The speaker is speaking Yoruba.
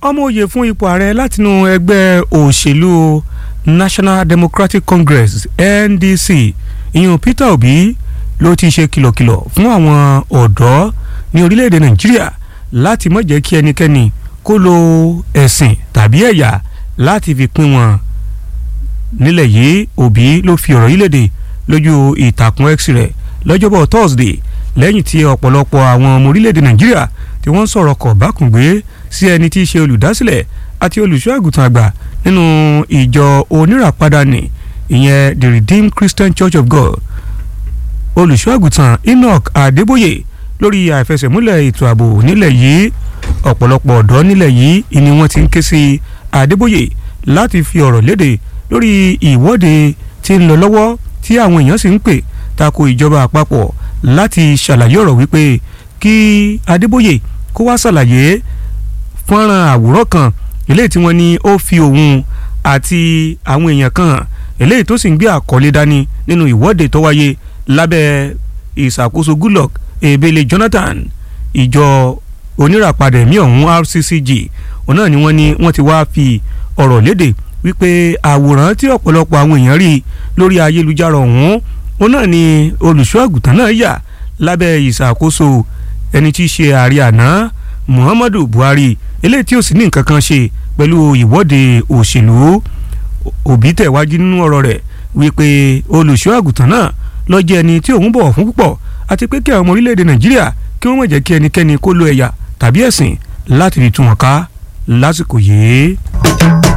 ọmọ òye fún ipò ààrẹ látinú ẹgbẹ́ òṣèlú National Democratic Congress NDC ìyẹn Peter Obi ló ti ṣe kìlọ̀kìlọ̀ fún àwọn ọ̀dọ́ ní orílẹ̀-èdè Nàìjíríà láti má jẹ́ kí ẹnikẹ́ni kó lo ẹ̀sìn tàbí ẹ̀yà láti fi pín wọn nílẹ̀ yìí Obi ló fi ọ̀rọ̀ yìí léde lójú ìtàkùn X rẹ̀ lọ́jọ́bọ̀ Thursday lẹ́yìn tí ọ̀pọ̀lọpọ̀ àwọn ọmọ orílẹ̀-èdè Nàìjíríà tí wọ́n ń sọ̀rọ̀ kọ̀ bákùngbé sí ẹni tí í ṣe olùdásílẹ̀ àti olùṣọ́ àgùntàn àgbà nínú ìjọ oníràpadà ní ìyẹn the Redeemed Christian Church of God olùṣọ́ àgùntàn Enoch Adébóyè lórí àìfẹsẹ̀múlẹ̀ ètò ààbò nílẹ̀ yìí ọ̀pọ̀lọpọ̀ ọ̀dọ́ nílẹ̀ yìí ni wọ́n ti ń ké sí Adébóyè láti fi ọ̀rọ̀ léde lórí ìwọ́de tí ń lọ lọ́wọ́ tí àwọn èèyàn sì ń pè tako ìjọba àpapọ̀ láti ṣàlàyé ọ̀rọ̀ wípé kí Adébóyè kó wá ṣàlàyé fọ́nrán àwòrán kan eléyìí tí wọ́n ní ó fi òun àti àwọn èèyàn kan eléyìí tó sì ń gbé àkọlé dání nínú ìwọ́de tó wáyé lábẹ́ ìṣàkóso Goodluck Ebele Jonathan ìjọ oníràpadà ẹ̀mí ọ̀hún RCCG òun náà ni wọ́n ní wọ́n ti wá fi ọ̀rọ̀ léde wípé àwòrán tí ọ̀pọ̀lọpọ̀ àwọn èèyàn rí lórí ayélujára ọ̀hún òun náà ni olùṣọ́ àgùntàn náà yà lábẹ́ ìṣàkóso ẹni tí í ṣe ààrẹ àná Muhammadu Buhari eléyìí tí ó sì ní nǹkan kan ṣe pẹ̀lú ìwọ́de òṣèlú Òbí tẹ̀wájú nínú ọ̀rọ̀ rẹ̀ wípé olùṣọ́ àgùntàn náà ló jẹ́ ẹni tí òun bọ̀wọ̀ fún púpọ̀ àti pé kí àwọn ọmọ orílẹ̀-èdè Nàìjíríà kí wọ́n má jẹ́ kí ẹnikẹ́ni kó lo ẹ̀yà tàbí ẹ̀sìn láti fi tú wọn ká lásìkò yìí.